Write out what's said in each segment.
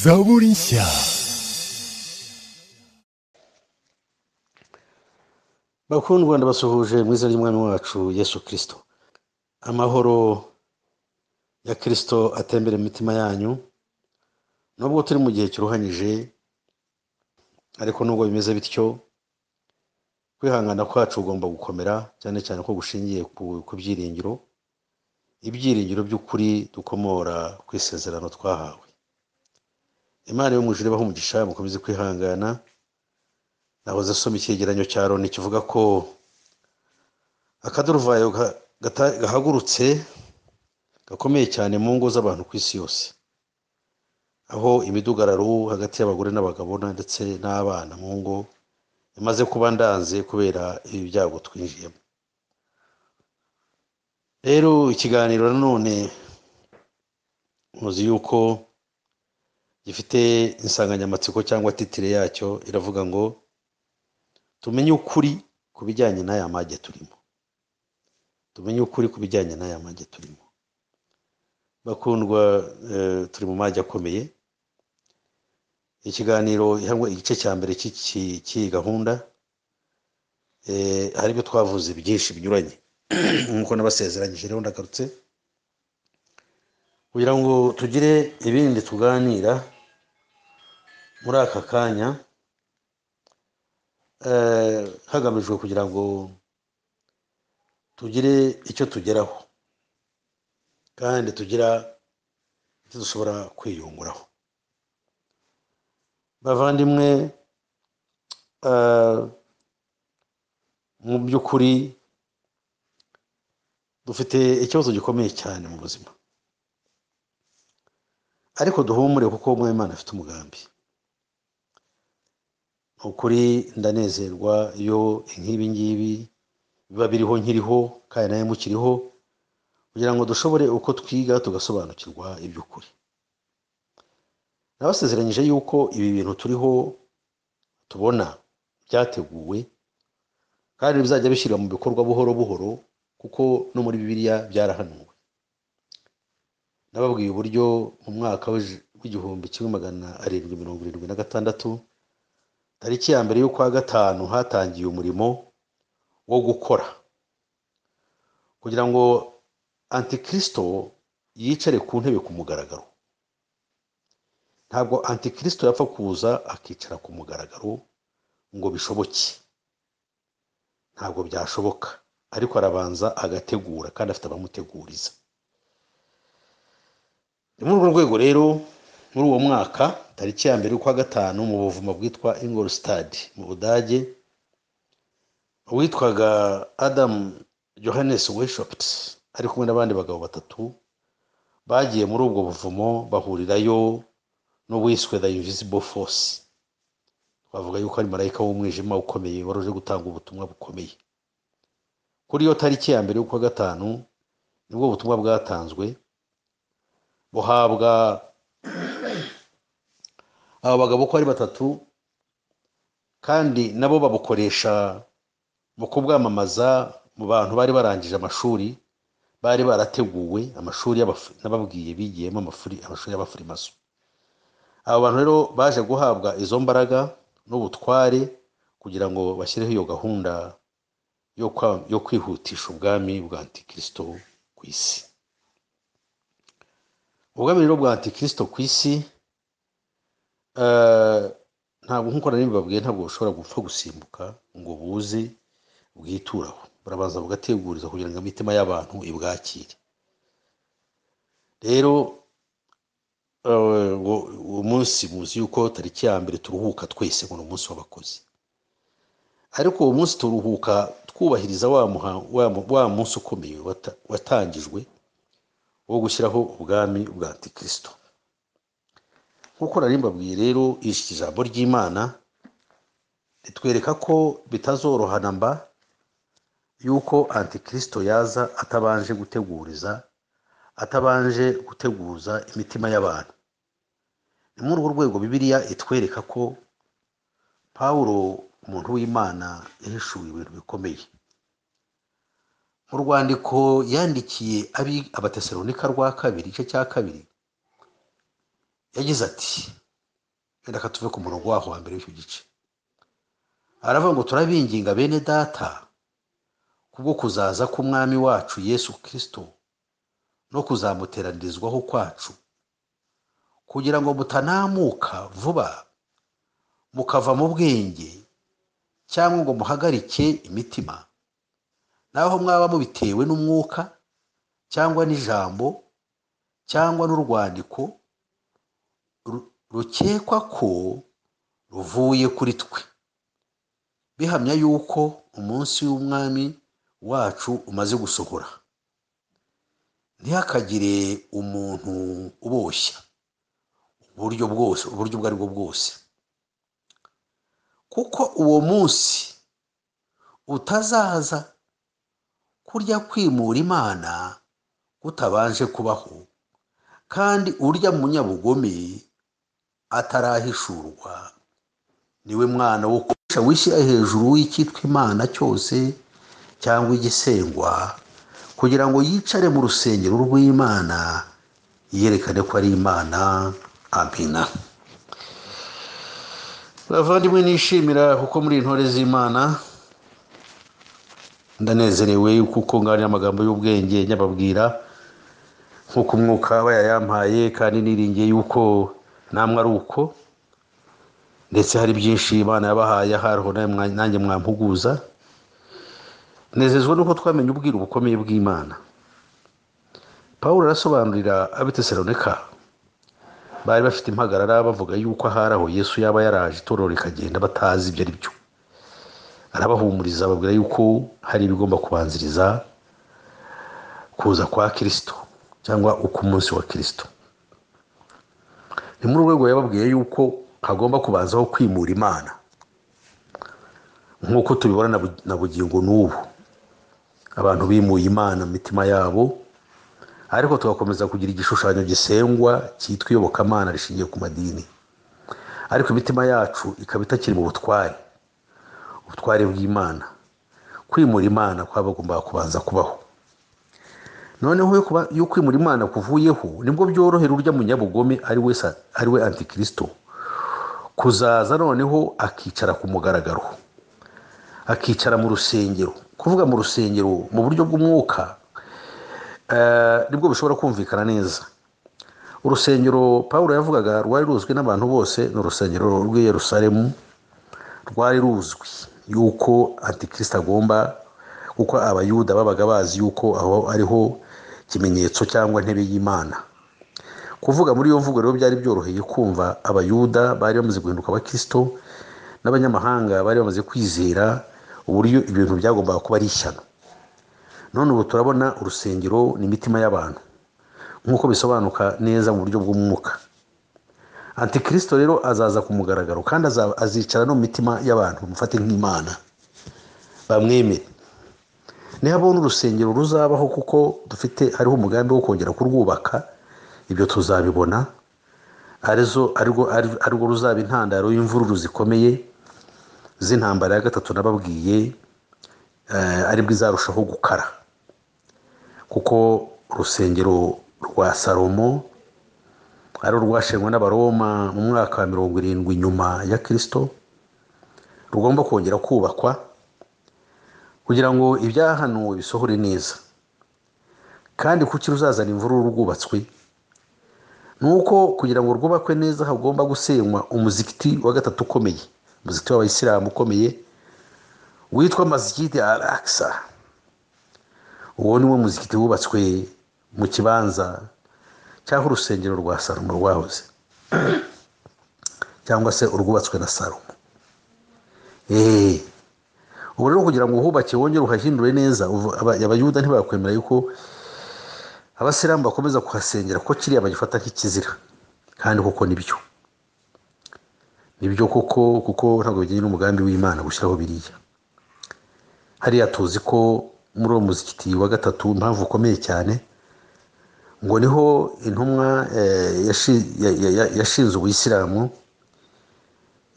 Zaborinsia. bakundwa ndabasuhuje mu izina ry'umwami wacu yesu kirisito amahoro ya kirisito atembere mu mitima yanyu nubwo turi mu gihe kiruhanyije ariko nubwo bimeze bityo kwihangana kwacu ugomba gukomera cyane cyane ko gushingiye ku- ku byiringiro ibyiringiro by'ukuri dukomora ku isezerano twahawe imana yo mu ijuru ibaha umugisha mukomeze kwihangana nahoze asoma icyegeranyo cya loni kivuga ko akaduruvayo ga- gata- gahagurutse gakomeye cyane mu ngo z'abantu ku isi yose aho imidugararo hagati y'abagore n'abagabo na- ndetse n'abana mu ngo imaze kuba ndanze kubera ibi byago twinjiyemo rero ikiganiro nanone muzi yuko gifite insanganyamatsiko cyangwa titire yacyo iravuga ngo tumenye ukuri ku bijyanye n'aya mage turimo tumenye ukuri ku bijyanye n'aya mage turimo bakundwa eh, turi mu mage akomeye ikiganiro cyangwa igice cya mbere cy'iki- cy'iyi gahunda eh, hari ibyo twavuze byinshi binyuranye nk'uko nabasezeranyije rero ndagarutse kugira ngo tugire ibindi tuganira muri aka kanya eh, hagamijwe kugira ngo tugire icyo tugeraho kandi tugira icyo dushobora kwiyunguraho bavandimwe eh, mu by'ukuri dufite ikibazo gikomeye cyane mu buzima ariko duhumure kuko umwami imana afite umugambi Ni ukuri ndanezerwa iyo nk'ibi ngibi biba biriho nkiriho kandi nawe mukiriho kugira ngo dushobore uko twiga tugasobanukirwa iby'ukuri nabasezeranyije yuko ibi bintu turiho tubona byateguwe kandi bizajya bishyirwa mu bikorwa buhoro buhoro kuko no muri bibiliya byarahanuwe nababwiye uburyo mu mwaka w'ij- w'igihumbi kimwe magana arindwi mirongo irindwi na gatandatu tariki ya mbere y'ukwa gatanu hatangiye umurimo wo gukora kugira ngo antikristo yicare ku ntebe ku mugaragaro ntabwo antikristo yapfa kuza akicara ku mugaragaro ngo bishoboke ntabwo byashoboka ariko arabanza agategura kandi afite abamuteguriza ni muri urwo rwego rero muri uwo mwaka tariki ya mbere y'ukwa gatanu mu buvuma bwitwa ingolstad mu budage uwitwaga adam johannes weshopt ari kumwe n'abandi bagabo batatu bagiye muri ubwo buvumo bahurirayo n'uwiswe the invisible force twavuga yuko ari marayika w'umwijima ukomeye wari uje gutanga ubutumwa bukomeye kuri iyo tariki ya mbere y'ukwa gatanu nibwo butumwa bwatanzwe buhabwa abo bagabo uko ari batatu kandi nabo babukoresha mu kubwamamaza mu bantu bari barangije amashuri bari barateguwe amashuri y'abafu- n'ababwiye bigiyemo amafuri- amashuri y'abafurimaso abo bantu rero baje guhabwa izo mbaraga n'ubutware kugira ngo bashyireho iyo gahunda yo kwa- yo kwihutisha ubwami bwa antikristo ku isi ubwami rero bwa antikristo ku isi eh, ntabwo nk'uko nari mbibabwiye ntabwo bushobora gupfa gusimbuka ngo buze bwituraho burabanza bugateguriza kugira ngo imitima y'abantu ibwakire rero eh, ngo- uwo munsi muzi yuko tariki ya mbere turuhuka twese ngo ni umunsi w'abakozi ariko uwo munsi turuhuka twubahiriza wa muha- wa mu- wa munsi ukomeye wata- watangijwe wo gushyiraho ubwami bwa antikristo nk'uko nari mbabwiye rero iri ijambo ry'imana ritwereka ko bitazorohana mba yuko antikristo yaza atabanje guteguriza atabanje guteguza imitima y'abantu ni muri urwo rwego bibiliya itwereka ko pawulo umuntu w'imana yahishuwe ibintu bikomeye mu rwandiko yandikiye abi abatesalonika rwa kabiri igice cya kabiri yagize ati reka tuve ku murongo waho wa mbere w'icyo gice aravuga ngo turabinginga bene data kubwo kuzaza k'umwami wacu yesu kirisito no kuzamuteranirizwaho kwacu kugira ngo mutanamuka vuba mukava mu bwenge cyangwa ngo muhagarike imitima naho mwaba mubitewe n'umwuka cyangwa n'ijambo cyangwa n'urwandiko ru- rukekwa ko ruvuye kuri twe bihamya yuko umunsi w'umwami wacu umaze gusohora ntihakagire umuntu uboshya uburyo bwose uburyo ubwo ari bwo bwose kuko uwo munsi utazaza kurya kwimura imana kutabanje kubaho kandi urya munyabugome atarahishurwa niwe mwana wo kurusha wishyira hejuru w'icyitwa imana cyose cyangwa igisengwa kugira ngo yicare mu rusengero rw'imana yerekane ko ari imana amina bavandimwe nishimira kuko muri intore z'imana ndanezerewe kuko ngana amagambo y'ubwenge nyababwira nk'uko umwuka aba yayampaye kandi niringiye yuko namwe ari uko ndetse hari byinshi imana yabahaye hariho namwe- nanjye mwampuguza nezezwa nuko twamenye ubwira ubukomeye bw'imana pawulo arasobanurira abitesaloneka bari bafite impagarara bavuga yuko ahari aho yesu yaba yaraje itorero rikagenda batazi ibyo ari byo arabahumuriza ababwira yuko hari ibigomba kubanziriza kuza kwa kirisito cyangwa uko umunsi wa kirisito ni muri urwo rwego yababwiye yuko hagomba kubanzaho kwimura imana nk'uko tubibona na bu- na bugingo n'ubu abantu bimuye imana mu mitima yabo ariko tugakomeza kugira igishushanyo gisengwa cyitwa iyobokamana rishingiye ku madini ariko imitima yacu ikaba itakiri mu butware ubutware bw'imana kwimura imana kwabagombaga kubanza kubaho noneho yo kuba- yo kwimura imana kuvuyeho nibwo byorohera urya munyabugome ari we sa- ari we antikirisito kuzaza noneho akicara ku mugaragaro akicara mu rusengero kuvuga mu rusengero mu buryo bw'umwuka eh, nibwo bishobora kumvikana neza urusengero pawulo yavugaga rwari ruzwi n'abantu bose ni urusengero rw'i yerusalemu rwari ruzwi yuko antikirisito agomba kuko abayuda babaga bazi yuko aho ariho ikimenyetso cyangwa intebe y'imana kuvuga muri iyo mvugo rero byari byoroheye kumva abayuda bari bamaze guhinduka abakristo n'abanyamahanga bari bamaze kwizera uburyo ibintu byagombaga kuba ari ishyano none ubu turabona urusengero ni imitima y'abantu nk'uko bisobanuka neza mu buryo bw'umwuka antikirisito rero azaza ku mugaragaro kandi aza- azicara no mu mitima y'abantu bamufate nk'imana bamwemere nihabona urusengero ruzabaho kuko dufite hariho umugambi wo kongera kurwubaka ibyo tuzabibona arizo arirwo ari- arirwo ruzaba intandaro y'imvururu zikomeye z'intambara ya gatatu nababwiye eh, aribwo izarushaho gukara kuko urusengero rwa salomo ari urwashenywe n'abaroma mu mwaka wa mirongo irindwi nyuma ya kirisito rugomba kongera kubakwa kugira ngo ibyahanuwe bisohore neza kandi kuki ruzazana imvururu rwubatswe ni uko kugira ngo rwubakwe neza hagomba gusenywa umuzikiti wa gatatu ukomeye umuzikiti w'abayisilamu ukomeye witwa masjid al aksa uwo ni wo muzikiti wubatswe mu kibanza cyangwa urusengero rwa salomo rwahoze cyangwa se urwubatswe na salomo eee ubu rero kugira ngo uhubake wongere uhahindure neza uvu- aba- abayuda ntibakwemera yuko abasilamu bakomeza kuhasengera ko kiriya bagifata nk'ikizira kandi koko nibyo nibyo koko kuko ntabwo bijyanye n'umugambi w'imana gushyiraho biriya hariya tuzi ko muri uwo muzikiti wa gatatu impamvu ukomeye cyane ngo niho intumwa eh, yashi- ya- ya- ya- yashinze ubuyisilamu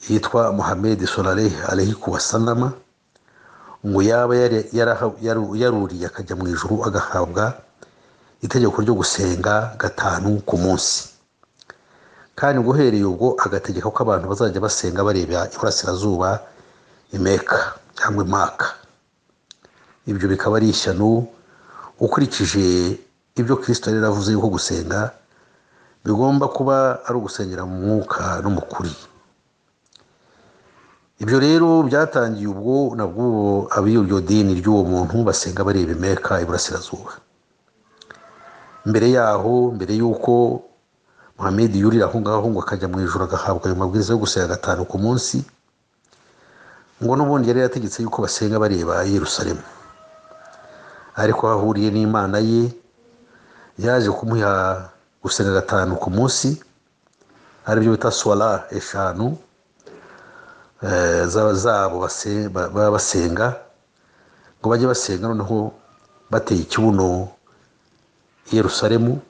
yitwa muhamed solaleh alehi kuwasanama ngo yaba yari- yaraha- yaru- yaruriye akajya mu ijuru agahabwa itegeko ryo gusenga gatanu ku munsi kandi ngo uhereye ubwo agategeka ko abantu bazajya basenga bareba iburasirazuba imeka cyangwa imaka ibyo bikaba ari ishyano ukurikije ibyo kirisito yari yaravuze yuko gusenga bigomba kuba ari ugusengera mu mwuka no mu kuri ibyo rero byatangiye ubwo nabwo ab'iryo dini ry'uwo muntu basenga bareba imeka iburasirazuba mbere yaho mbere y'uko muhammed yurira aho ngaho ngo akajya mu ijoro agahabwa ayo mabwiriza yo gusenga gatanu ku munsi ngo n'ubundi yari yategetse yuko basenga bareba yerusalemu ariko ahuriye n'imana ye yaje kumuha gusenga gatanu ku munsi aribyo bita suwara eshanu zabo baba basenga ngo bajye basenga noneho bateye ikibuno yerusalemu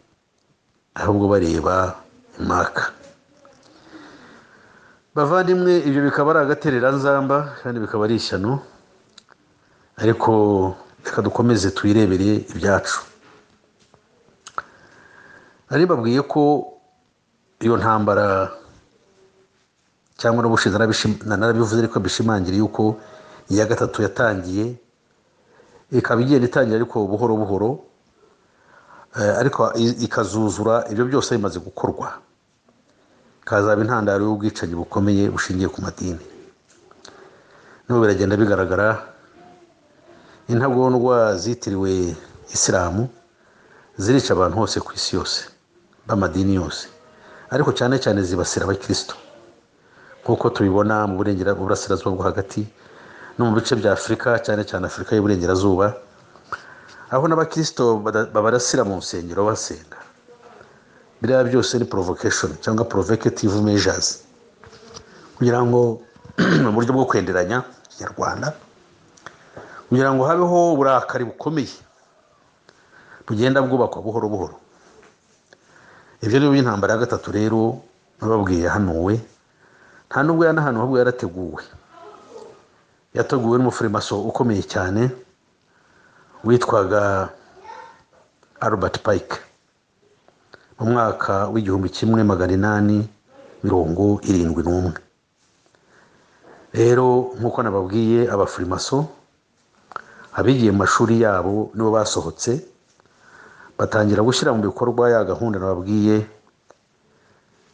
ahubwo bareba imaka bavandimwe ibyo bikaba ari agatereranzamba kandi bikaba ari ishyano ariko reka dukomeze twirebere ibyacu nari babwiye ko iyo ntambara cyangwa n'ubushize narabivuze ariko bishimangira yuko iya gatatu yatangiye ikaba igenda itangira ariko buhoro buhoro ariko ikazuzura ibyo byose bimaze gukorwa ikazaba intandaro y'ubwicanyi bukomeye bushingiye ku madini n'ubu biragenda bigaragara intagondwa zitiriwe isilamu zirica abantu hose ku isi yose b'amadini yose ariko cyane cyane zibasira abakirisito nk'uko tubibona mu burasirazuba bwo hagati no mu bice bya afurika cyane cyane afurika y'uburengerazuba aho n'abakirisito babarasira mu nsengero basenga biriya byose ni provocation cyangwa provocative measures kugira ngo mu buryo bwo kwenderanya ikinyarwanda kugira ngo habeho uburakari bukomeye bugenda bwubakwa buhoro buhoro ibyo ni by'intambara ya gatatu rero nababwiye yahanuwe nta nubwo yanahanu ahubwo yarateguwe yateguwe n'umufurimaso ukomeye cyane witwaga Albert Pike mu mwaka w'igihumbi kimwe magana inani mirongo irindwi n'umwe rero nk'uko nababwiye abafurimaso abigiye mu mashuri yabo nibo basohotse batangira gushyira mu bikorwa ya gahunda nababwiye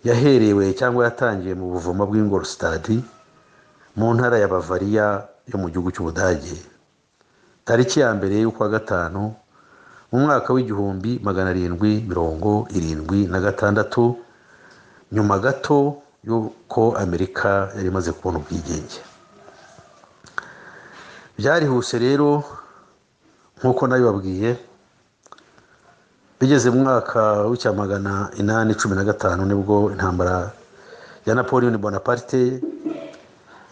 yaherewe cyangwa yatangiwe mu buvumo bw'ingorostadi mu ntara ya bavariya yo mu gihugu cy'ubudage tariki ya mbere y'ukwa gatanu mu mwaka w'igihumbi magana arindwi mirongo irindwi na gatandatu nyuma gato y'uko amerika yari imaze kubona ubwigenge byarihuse rero nk'uko nabibabwiye bigeze mu mwaka w'icya magana inani cumi na gatanu nibwo intambara ya napoleon bonaparte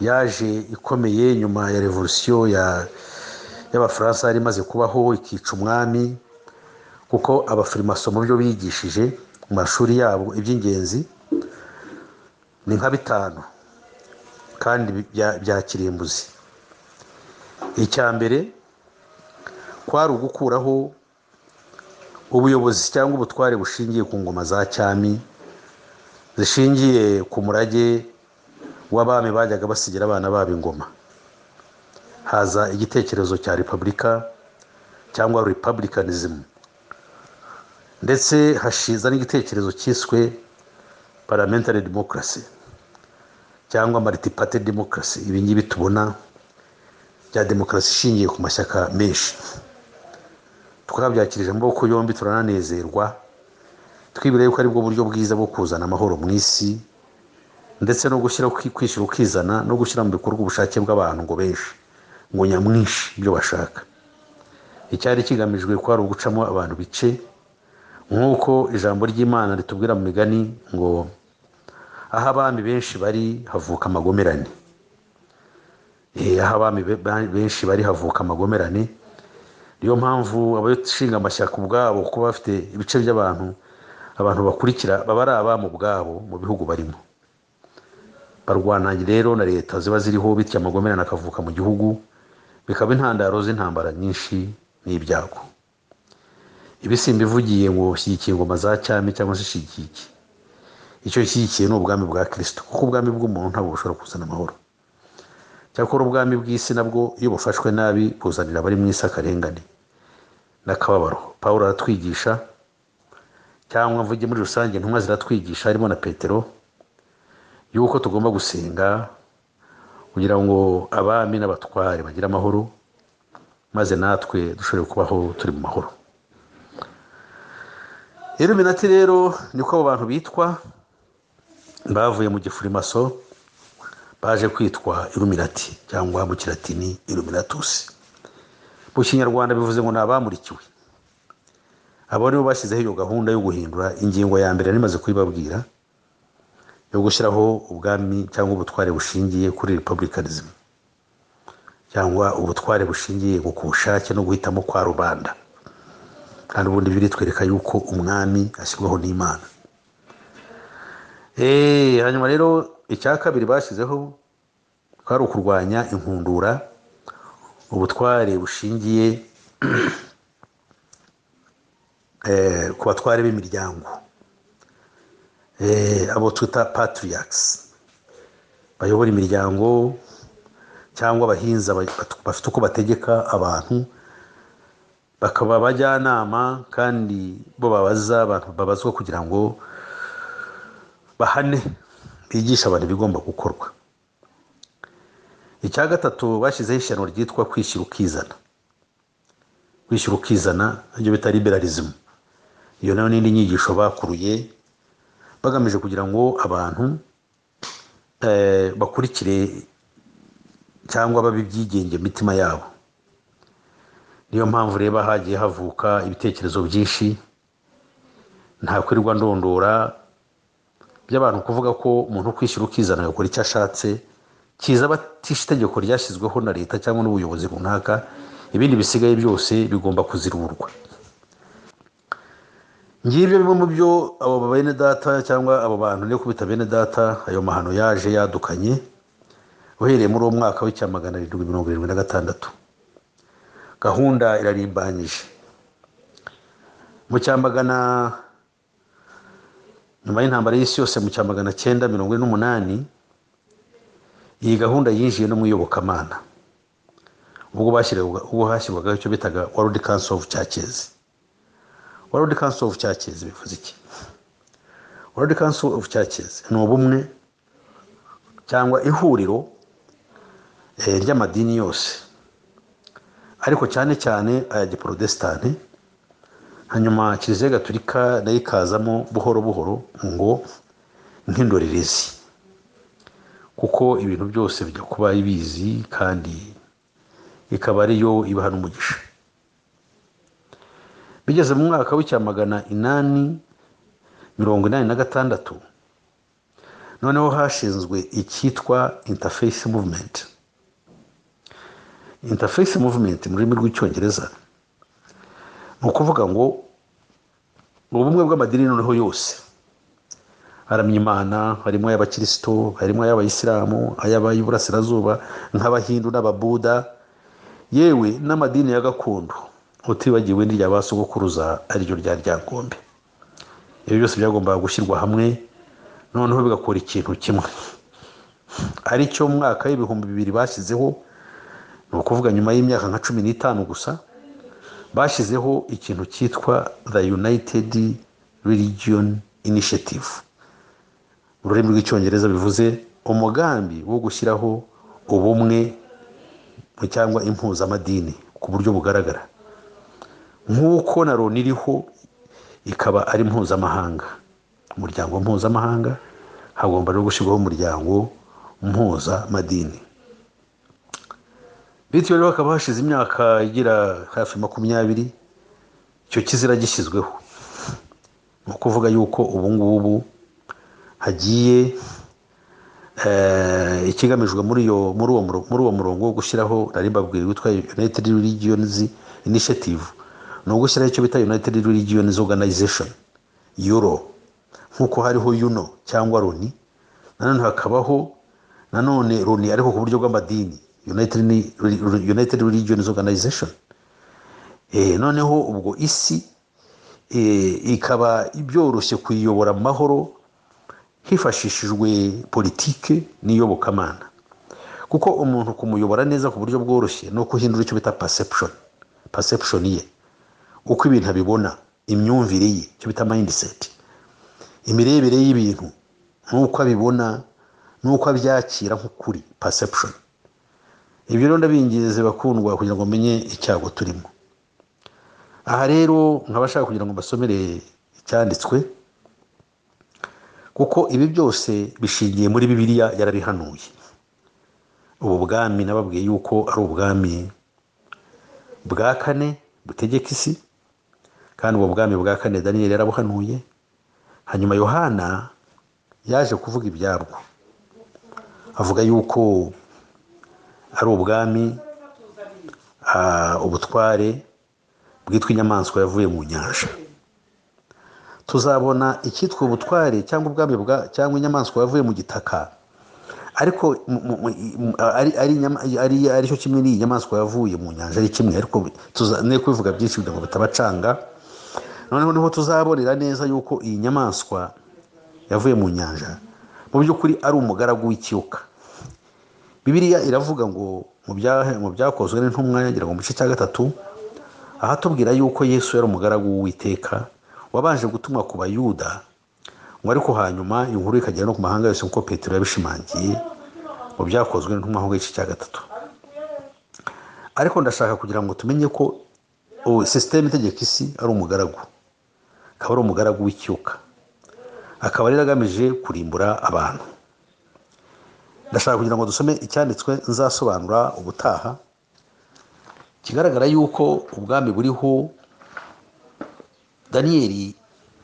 yaje ikomeye nyuma ya revolusiyo ya y'abafaransa yari imaze kubaho ikica umwami kuko abafirimaso mu byo bigishije mu mashuri yabo iby'ingenzi ni nka bitanu kandi bya kirimbuzi icya mbere kwari ugukuraho ubuyobozi cyangwa ubutware bushingiye ku ngoma za cyami zishingiye ku murage w'abami bajyaga basigira abana babo ingoma haza igitekerezo cya repubulika cyangwa republicanism ndetse hashiza n'igitekerezo cyiswe parliamentary democracy cyangwa multiparty democracy ibi ngibi tubona bya demokarasi ishingiye ku mashyaka menshi twabyakirije amaboko yombi turananezerwa twibwira yuko aribwo buryo bwiza bwo kuzana amahoro mu isi ndetse no gushyira kwishyura ukizana no gushyira mu bikorwa ubushake bw'abantu ngo benshi ngo nyamwinshi ibyo bashaka icyari kigamijwe ko ari ugucamo abantu bice nk'uko ijambo ry'imana ritubwira mu migani ngo aho abami benshi bari havuka amagomerane aho abami benshi bari havuka amagomerane niyo mpamvu abashinga amashyaka ubwabo kuba bafite ibice by'abantu abantu bakurikira baba ari abami ubwabo mu bihugu barimo barwana rero na leta ziba ziriho bityo amagomerane akavuka mu gihugu bikaba intandaro z'intambara nyinshi n'ibyago ibisimba ivugiye ngo shyigikiye ingoma za cyami cyangwa se shigiki icyo ishyigikiye ni ubwami bwa kirisito kuko ubwami bw'umuntu ntabwo bushobora kuzana amahoro cyakora ubwami bw'isi nabwo iyo bufashwe nabi buzanira abari mu isi akarengane n'akababaro paul aratwigisha cyangwa mvuge muri rusange intumwa ziratwigisha harimo na petero yuko tugomba gusenga kugira ngo abami n'abatware bagire amahoro maze natwe dushobore kubaho turi mu mahoro iluminati rero niko abo bantu bitwa bavuye mu gifurimaso baje kwitwa iluminati cyangwa mu kiratini iluminatusi mu kinyarwanda bivuze ngo ni abamurikiwe abo nibo bashyizeho iyo gahunda yo guhindura ingingo ya mbere nimaze kuyibabwira yo gushyiraho ubwami cyangwa ubutware bushingiye kuri republicanism cyangwa ubutware bushingiye ku bushake no guhitamo kwa rubanda kandi ubundi biritwereka yuko umwami ashyirwaho n'imana hanyuma rero icya kabiri bashyizeho kwari ukurwanya inkundura ubutware bushingiye ku batware b'imiryango abo twita patiriyakisi bayobora imiryango cyangwa abahinza bafite uko bategeka abantu bakaba abajyanama kandi bo babaza abantu babazwa kugira ngo bahane bigisha abantu ibigomba gukorwa icya gatatu bashyizeho ishyano ryitwa kwishyira ukizana kwishyira ukizana ibyo bita liberalism iyo nayo n'indi nyigisho bakuruye bagamije kugira ngo abantu bakurikire cyangwa babe ibyigenge mitima yabo niyo mpamvu reba hagiye havuka ibitekerezo byinshi ntakwirirwa ndondora by'abantu kuvuga ko umuntu ukwishyura ukizana agakora icyo ashatse kiza batisha itegeko ryashyizweho na leta cyangwa n'ubuyobozi runaka ibindi bisigaye byose bigomba kuzirurwa ngibyo bimwe mu byo abo bene data cyangwa abo bantu niyo kubita bene data ayo mahano yaje yadukanye uhereye muri uwo mwaka w'icya magana arindwi mirongo irindwi na gatandatu gahunda irarimbanyije mu cyamagana nyuma y'intambara y'isi yose mu cya magana cyenda mirongo ine n'umunani iyi gahunda yinjiye no mu iyobokamana ubwo hashyirwaga icyo bitaga world council of churches world council of churches bivuze iki world council of churches ni ubumwe cyangwa ihuriro ry'amadini yose ariko cyane cyane aya giporotesitanti hanyuma kiliziya gaturika nayo ikazamo buhoro buhoro ngo nk'indorerezi kuko ibintu byose bijya kuba ibizi kandi ikaba ariyo ibaha n'umugisha bigeze mu mwaka w'icya magana inani mirongo inani na gatandatu noneho hashinzwe icyitwa interface movement interface movement mu rurimi rw'icyongereza ni ukuvuga ngo ubumwe bw'amadini noneho yose haramya imana harimo ay'abakirisito harimo ay'abayisilamu ay'abay'iburasirazuba nk'abahindu n'ababuda yewe n'amadini ya gakondo utibagiwe n'irya ba sogokuruza ariryo rya ryangombe ibyo byose byagombaga gushyirwa hamwe noneho bigakora ikintu kimwe aricyo mwaka w'ibihumbi bibiri bashyizeho ni ukuvuga nyuma y'imyaka nka cumi n'itanu gusa bashyizeho ikintu cyitwa the united religion initiative mu rurimi rw'icyongereza bivuze umugambi wo gushyiraho ubumwe cyangwa impuzamadini ku buryo bugaragara nk'uko na loni iriho ikaba ari mpuzamahanga umuryango mpuzamahanga hagomba no gushyirwaho umuryango mpuzamadini bityo rero hakaba hashize imyaka igera hafi makumyabiri icyo kizira gishyizweho ni ukuvuga yuko ubu ngubu hagiye ikigamijwe muri uwo murongo wo gushyiraho nari mbabwiye witwa united religions initiative ni ugushyiraho icyo bita united religions organization euro nk'uko hariho yuno cyangwa roni nanone hakabaho nanone roni ariko ku buryo bw'amadini united religions organization noneho ubwo isi ikaba byoroshye kuyiyobora mu mahoro hifashishijwe politike n'iyobokamana kuko umuntu kumuyobora neza ku buryo bworoshye ni ukuhindura icyo bita perception perception ye uko ibintu abibona imyumvire ye icyo bita mindset imirebere y'ibintu n'uko abibona n'uko abyakira nk'ukuri perception ibyo rero ndabinginze bakundwa kugira ngo menye icyago turimo aha rero nk'abashaka kugira ngo mbasomere icyanditswe kuko ibi byose bishingiye muri bibiliya yarabihanuye ubu bwami nababwiye yuko ari ubwami bwa kane butegeka isi kandi ubwo bwami bwa kane daniyeli yarabuhanuye hanyuma yohana yaje kuvuga ibyabwo avuga yuko ari ubwami ubutware bwitwa inyamaswa yavuye mu nyanja tuzabona icyitwa ubutware cyangwa ubwami cyangwa inyamaswa yavuye mu gitaka ariko ari cyo kimwe n'iyi nyamaswa yavuye mu nyanja ari kimwe ariko tuzanewe kubivuga byinshi kugira ngo bitabacanga noneho niho tuzabonera neza yuko iyi nyamaswa yavuye mu nyanja mu by'ukuri ari umugaragu w'ikiyoka bibiriya iravuga ngo mu byakozwe n'intumwa yagira ngo mu gice cya gatatu ahatubwira yuko yesu yari umugaragu w'uwiteka wabanje gutumwa ku bayuda ngo ariko hanyuma inkuru ikagera no ku mahanga yose nk'uko petero yabishimangiye mu byakozwe n'intumwa ho gice cya gatatu ariko ndashaka kugira ngo tumenye ko sisiteme itegeka isi ari umugaragu akaba ari umugaragu w'icyuka akaba rero agamije kurimbura abantu ndashaka kugira ngo dusome icyanditswe nzasobanura ubutaha kigaragara yuko ubwami buriho daniyeli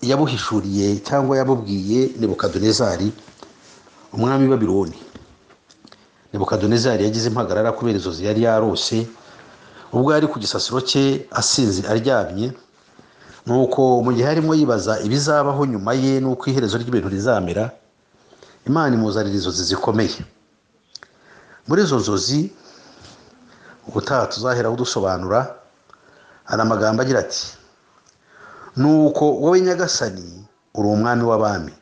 yabuhishuriye cyangwa yabubwiye nebukadonezari umwami w'abironi nebukadonezari yagize impagarara kubera inzozi yari yarose ubwo yari ku gisasiro cye asinze aryamye nuko mu gihe arimo yibaza ibizabaho nyuma ye n'uko iherezo ry'ibintu rizamera imana imuzanira inzozi zikomeye muri izo nzozi ubutaha tuzaheraho dusobanura hari amagambo agira ati nuko wowe nyagasani uri umwami w'abami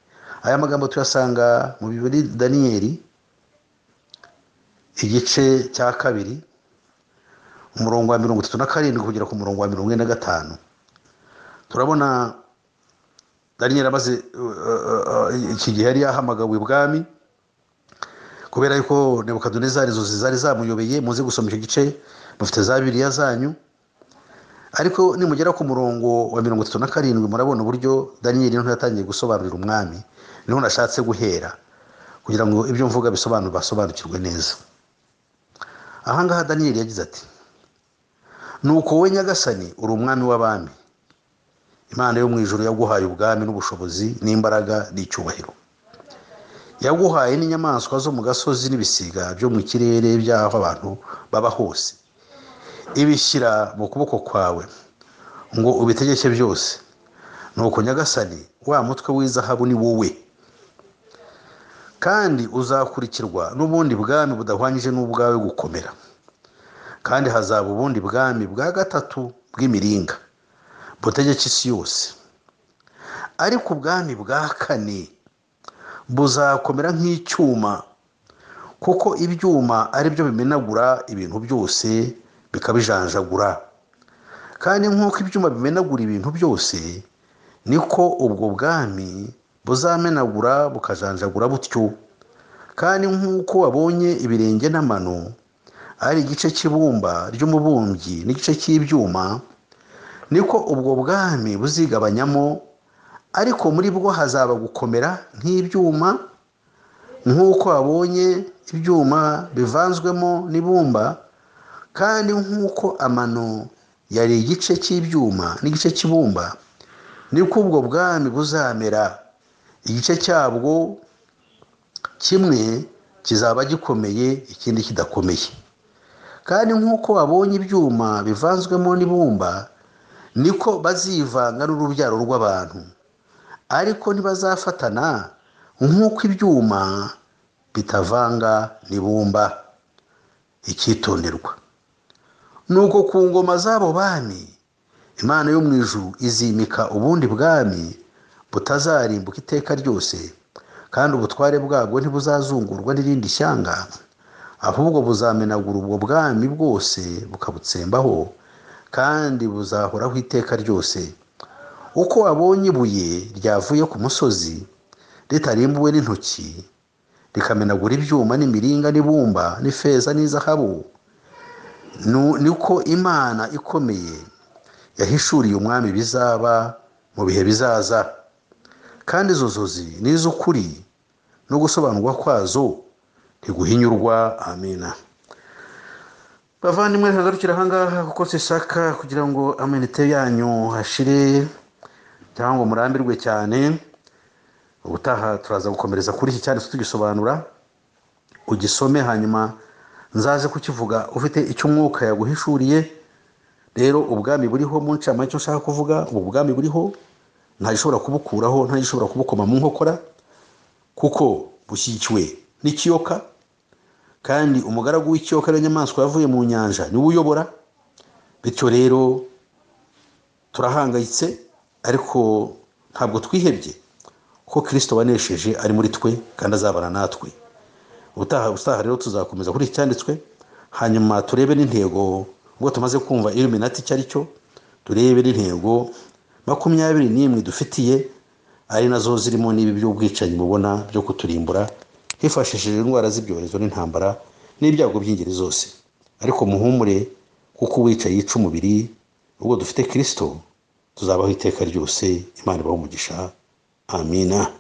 aya magambo tuyasanga mu bibiri daniyeli igice cya kabiri umurongo wa mirongo itatu na karindwi kugera ku murongo wa mirongo ine na gatanu turabona daniyeli amaze iki gihe yari yahamagawe ibwami kubera yuko nebukadonezari inzozi zari zamuyobeye muze gusoma icyo gice mufite za bibiriya zanyu ariko nimugera ku murongo wa mirongo itatu na karindwi murabona uburyo daniyeli niho yatangiye gusobanurira umwami niho nashatse guhera kugira ngo ibyo mvuga bisobanurwe basobanukirwe neza ahangaha daniyeli yagize ati nuko wowe nyagasani uri umwami w'abami imana yo mu ijoro yaguhaye ubwami n'ubushobozi n'imbaraga n'icyubahiro yaguhaye n'inyamaswa zo mu gasozi n'ibisiga byo mu kirere by'aho abantu baba hose ibishyira mu kuboko kwawe ngo ubitegeke byose nuko nyagasani wa mutwe w'izahabu ni wowe kandi uzakurikirwa n'ubundi bwami budahwanyije n'ubwawe gukomera kandi hazaba ubundi bwami bwa gatatu bw'imiringa butegeka isi yose ariko ubwami bwa kane buzakomera nk'icyuma kuko ibyuma ari byo bimenagura ibintu byose bikabijanjagura kandi nk'uko ibyuma bimenagura ibintu byose niko ubwo bwami buzamenagura bukajanjagura butyo kandi nk'uko wabonye ibirenge n'amano ari igice cy'ibumba ry'umubumbyi n'igice cy'ibyuma niko ubwo bwami buzigabanyamo ariko muri bwo hazaba gukomera nk'ibyuma nk'uko wabonye ibyuma bivanzwemo n'ibumba kandi nk'uko amano yari igice cy'ibyuma n'igice cy'ibumba niko ubwo bwami buzamera igice cyabwo kimwe kizaba gikomeye ikindi kidakomeye kandi nk'uko wabonye ibyuma bivanzwemo n'ibumba niko bazivanga n'urubyaro rw'abantu ariko ntibazafatana nk'uko ibyuma bitavanga n'ibumba icyitonderwa nuko ku ngoma z'abo bami imana yo mu ijuru izimika ubundi bwami butazarimbuka iteka ryose kandi ubutware bwabwo ntibuzazungurwa n'irindi shyanga ahubwo buzamenagura ubwo bwami bwose bukabutsembaho kandi buzahoraho iteka ryose uko abonye ibuye ryavuye ku musozi ritarimbuwe n'intoki rikamenagura ibyuma n'imiringa n'ibumba n'ifeza n'izahabu niko imana ikomeye yahishuriye umwami bizaba mu bihe bizaza kandi izo nzozi n'iz'ukuri no gusobanurwa kwazo ntiguhinyurwa amina bavandimwe ntagarukira ahangaha kuko sisaka kugira ngo amenite yanyu hashire cyangwa ngo murambirwe cyane ubutaha turaza gukomereza kuri iki cyane tugisobanura ugisome hanyuma nzaze kukivuga ufite icyo umwuka yaguhishuriye rero ubwami buriho mu ncamake ushaka kuvuga ubu bwami buriho ntagishobora kubukuraho ntagishobora kubukoma mu nkokora kuko bushyigikiwe n'ikiyoka kandi umugaragu w'ikiyoka ariyo nyamaswa yavuye mu nyanja niwe uyobora bityo rero turahangayitse ariko ntabwo twihebye ko kirisito wanesheje ari muri twe kandi azabana natwe ubutaha ubutaha rero tuzakomeza kuri iki cyanditswe hanyuma turebe n'intego ngo tumaze kumva iruminati icyo ari cyo turebe n'intego makumyabiri n'imwe dufitiye ari nazo zirimo n'ibi by'ubwicanyi mubona byo kuturimbura hifashishije indwara z'ibyorezo n'intambara n'ibyago by'ingeri zose ariko muhumure kuko uwica yica umubiri ubwo dufite kirisito tuzabaho iteka ryose imana umugisha amina